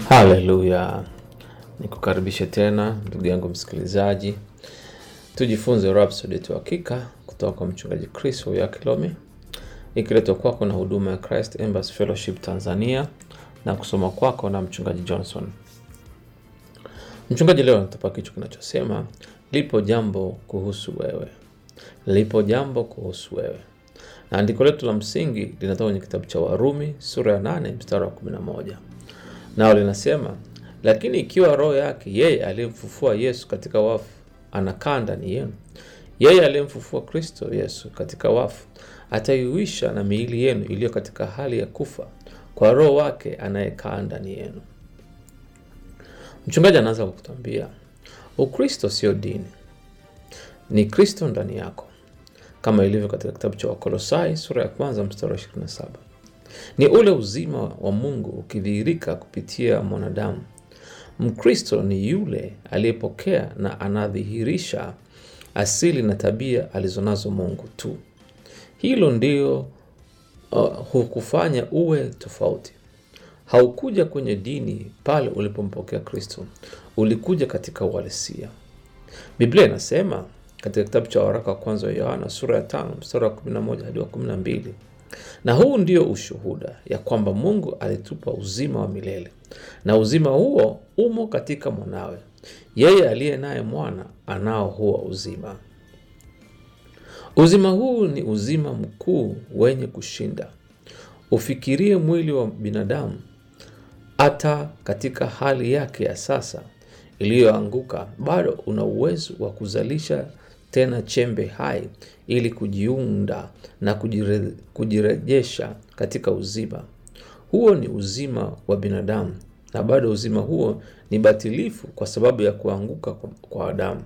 Haleluya, nikukaribishe tena ndugu yangu msikilizaji, tujifunze Rhapsody yetu hakika kutoka kwa mchungaji Chris ya Kilome, ikiletwa kwako na huduma ya Christ Embassy Fellowship Tanzania na kusoma kwako na mchungaji Johnson. Mchungaji leo anatupa kichwa kinachosema lipo jambo kuhusu wewe, lipo jambo kuhusu wewe, na andiko letu la msingi linatoka kwenye kitabu cha Warumi sura ya 8 mstari wa 11 nao linasema, lakini ikiwa roho yake yeye aliyemfufua Yesu katika wafu anakaa ndani yenu, yeye aliyemfufua Kristo Yesu katika wafu ataiuisha na miili yenu iliyo katika hali ya kufa kwa roho wake anayekaa ndani yenu. Mchungaji anaanza kwa kutwambia Ukristo sio dini, ni Kristo ndani yako, kama ilivyo katika kitabu cha Wakolosai sura ya kwanza mstari wa 27 ni ule uzima wa Mungu ukidhihirika kupitia mwanadamu. Mkristo ni yule aliyepokea na anadhihirisha asili na tabia alizonazo Mungu tu. Hilo ndio uh, hukufanya uwe tofauti. Haukuja kwenye dini pale ulipompokea Kristo, ulikuja katika uhalisia. Biblia inasema katika kitabu cha waraka wa kwanza wa Yohana sura ya tano mstari wa 11 hadi wa 12 na huu ndio ushuhuda ya kwamba Mungu alitupa uzima wa milele, na uzima huo umo katika mwanawe. Yeye aliye naye mwana anao huo uzima. Uzima huu ni uzima mkuu wenye kushinda. Ufikirie mwili wa binadamu, hata katika hali yake ya sasa iliyoanguka, bado una uwezo wa kuzalisha tena chembe hai ili kujiunda na kujire, kujirejesha katika uzima huo. Ni uzima wa binadamu, na bado uzima huo ni batilifu kwa sababu ya kuanguka kwa Adamu.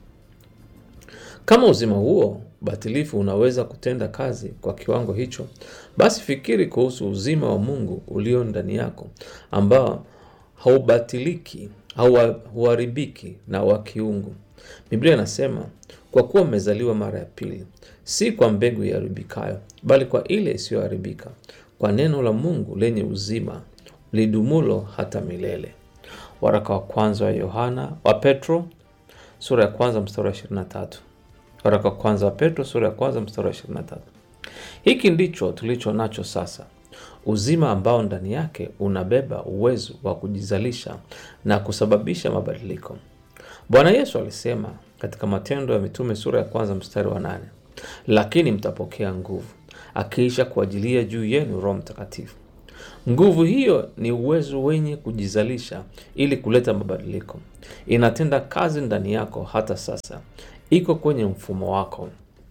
Kama uzima huo batilifu unaweza kutenda kazi kwa kiwango hicho, basi fikiri kuhusu uzima wa Mungu ulio ndani yako ambao haubatiliki, hauharibiki na wa kiungu. Biblia inasema kwa kuwa mmezaliwa mara ya pili, si kwa mbegu iharibikayo, bali kwa ile isiyoharibika, kwa neno la Mungu lenye uzima lidumulo hata milele. Waraka wa kwanza wa Yohana wa Petro sura ya kwanza mstari wa 23. Waraka wa kwanza wa Petro sura ya kwanza mstari wa 23. Hiki ndicho tulicho nacho sasa, uzima ambao ndani yake unabeba uwezo wa kujizalisha na kusababisha mabadiliko. Bwana Yesu alisema katika Matendo ya Mitume sura ya kwanza mstari wa nane, lakini mtapokea nguvu akiisha kuajilia juu yenu Roho Mtakatifu. Nguvu hiyo ni uwezo wenye kujizalisha ili kuleta mabadiliko. Inatenda kazi ndani yako hata sasa, iko kwenye mfumo wako.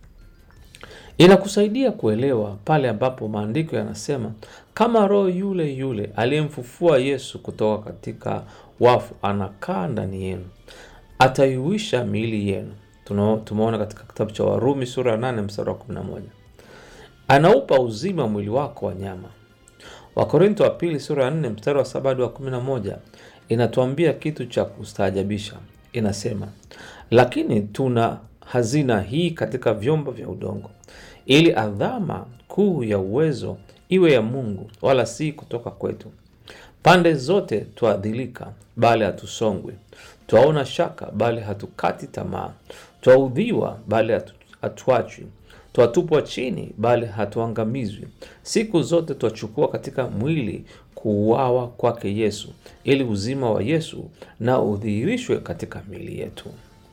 Inakusaidia kuelewa pale ambapo maandiko yanasema kama Roho yule yule aliyemfufua Yesu kutoka katika wafu anakaa ndani yenu ataiuisha miili yenu. Tumeona katika kitabu cha Warumi sura ya 8 mstari wa 11, anaupa uzima mwili wako wa nyama. Wakorinto wa pili sura ya 4 mstari wa 7 hadi wa 11 inatuambia kitu cha kustaajabisha. Inasema, lakini tuna hazina hii katika vyombo vya udongo, ili adhama kuu ya uwezo iwe ya Mungu, wala si kutoka kwetu. Pande zote twaadhilika, bali hatusongwi twaona shaka bali hatukati tamaa, twaudhiwa bali hatuachwi, twatupwa chini bali hatuangamizwi. Siku zote twachukua katika mwili kuuawa kwake Yesu, ili uzima wa Yesu na udhihirishwe katika miili yetu.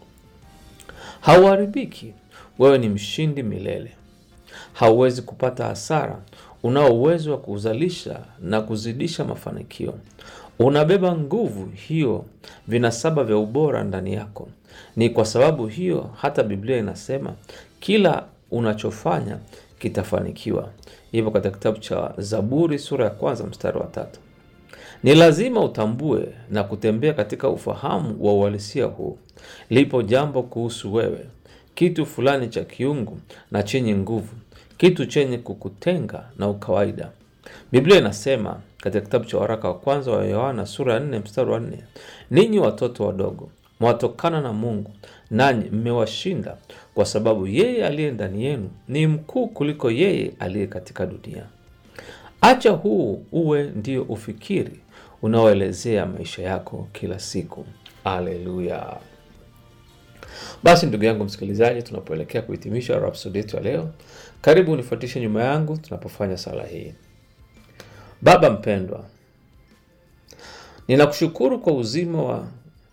Hauharibiki, wewe ni mshindi milele. Hauwezi kupata hasara, unao uwezo wa kuzalisha na kuzidisha mafanikio unabeba nguvu hiyo, vinasaba vya ubora ndani yako. Ni kwa sababu hiyo hata Biblia inasema kila unachofanya kitafanikiwa. Hivyo katika kitabu cha Zaburi sura ya kwanza mstari wa tatu. Ni lazima utambue na kutembea katika ufahamu wa uhalisia huu. Lipo jambo kuhusu wewe, kitu fulani cha kiungu na chenye nguvu, kitu chenye kukutenga na ukawaida. Biblia inasema katika kitabu cha waraka wa kwanza wa Yohana sura ya 4 mstari wa 4, ninyi watoto wadogo mwatokana na Mungu, nanyi mmewashinda, kwa sababu yeye aliye ndani yenu ni mkuu kuliko yeye aliye katika dunia. Acha huu uwe ndio ufikiri unaoelezea maisha yako kila siku. Aleluya! Basi ndugu yangu msikilizaji, tunapoelekea kuhitimisha rhapsodi yetu ya leo, karibu unifuatishe nyuma yangu tunapofanya sala hii. Baba mpendwa, ninakushukuru kwa uzima wa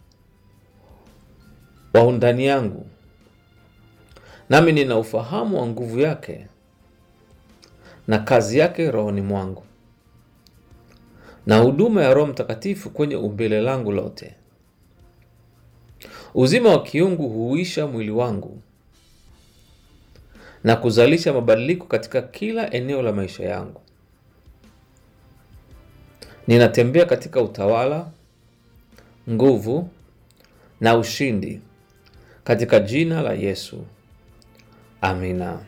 wa undani yangu, nami nina ufahamu wa nguvu yake na kazi yake rohoni mwangu na huduma ya Roho Mtakatifu kwenye umbile langu lote. Uzima wa kiungu huuisha mwili wangu na kuzalisha mabadiliko katika kila eneo la maisha yangu. Ninatembea katika utawala, nguvu na ushindi katika jina la Yesu, amina.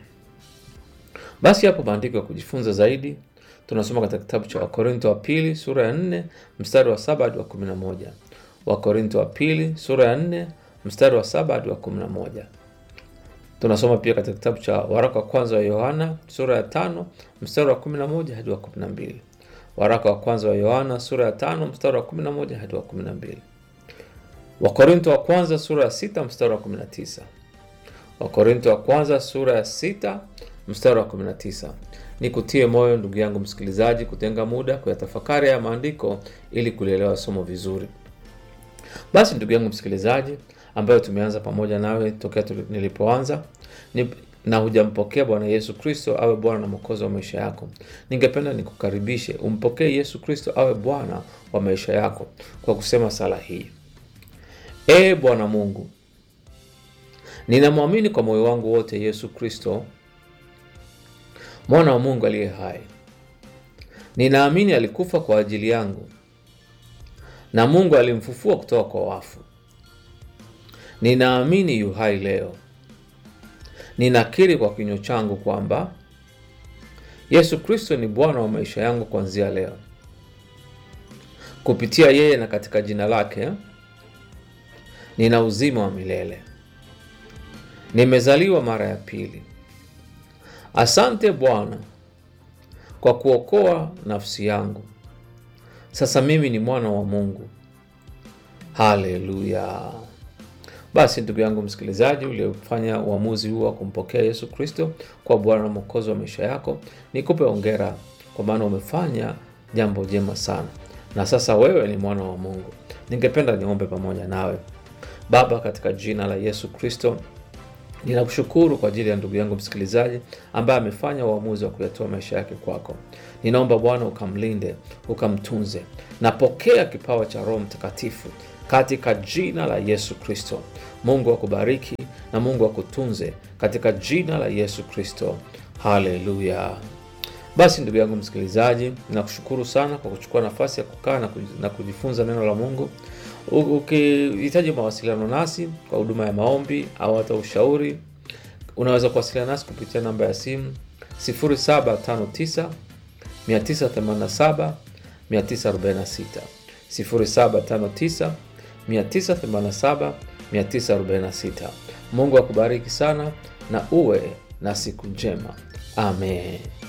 Basi hapo maandiko ya kujifunza zaidi tunasoma katika kitabu cha Wakorinto wa pili sura ya 4 mstari wa 7 hadi wa 11. Wakorinto wa pili sura ya 4 mstari wa 7 hadi wa 11. Tunasoma pia katika kitabu cha waraka wa kwanza wa Yohana sura ya 5 mstari wa 11 hadi wa 12. Waraka wa kwanza wa Yohana sura ya 5 mstari wa 11 hadi wa 12. Wakorinto wa kwanza sura ya 6 mstari wa 19. Wakorinto wa kwanza sura ya 6 mstari wa 19. Nikutie moyo ndugu yangu msikilizaji, kutenga muda kuyatafakari ya maandiko ili kulielewa somo vizuri. Basi ndugu yangu msikilizaji, ambayo tumeanza pamoja nawe tokea nilipoanza ni, na hujampokea Bwana Yesu Kristo awe Bwana na Mwokozi wa maisha yako, ningependa nikukaribishe umpokee Yesu Kristo awe Bwana wa maisha yako kwa kusema sala hii: Ee Bwana Mungu, ninamwamini kwa moyo wangu wote Yesu Kristo mwana wa Mungu aliye hai. Ninaamini alikufa kwa ajili yangu na Mungu alimfufua kutoka kwa wafu. Ninaamini yu hai leo. Ninakiri kwa kinywa changu kwamba Yesu Kristo ni Bwana wa maisha yangu kuanzia leo. Kupitia yeye na katika jina lake nina uzima wa milele. Nimezaliwa mara ya pili. Asante Bwana kwa kuokoa nafsi yangu. Sasa mimi ni mwana wa Mungu. Haleluya! Basi ndugu yangu msikilizaji, uliofanya uamuzi huu wa kumpokea Yesu Kristo kwa Bwana na Mwokozi wa maisha yako, nikupe ongera, kwa maana umefanya jambo jema sana, na sasa wewe ni mwana wa Mungu. Ningependa niombe pamoja nawe. Baba, katika jina la Yesu Kristo Ninakushukuru kwa ajili ya ndugu yangu msikilizaji ambaye amefanya uamuzi wa kuyatoa maisha yake kwako. Ninaomba Bwana ukamlinde, ukamtunze. Napokea kipawa cha Roho Mtakatifu katika jina la Yesu Kristo. Mungu akubariki na Mungu akutunze katika jina la Yesu Kristo. Haleluya! Basi ndugu yangu msikilizaji, ninakushukuru sana kwa kuchukua nafasi ya kukaa na kujifunza neno la Mungu. Ukihitaji mawasiliano nasi kwa huduma ya maombi au hata ushauri, unaweza kuwasiliana nasi kupitia namba ya simu 0759 987 946, 0759 987 946. Mungu akubariki sana na uwe na siku njema. Amen.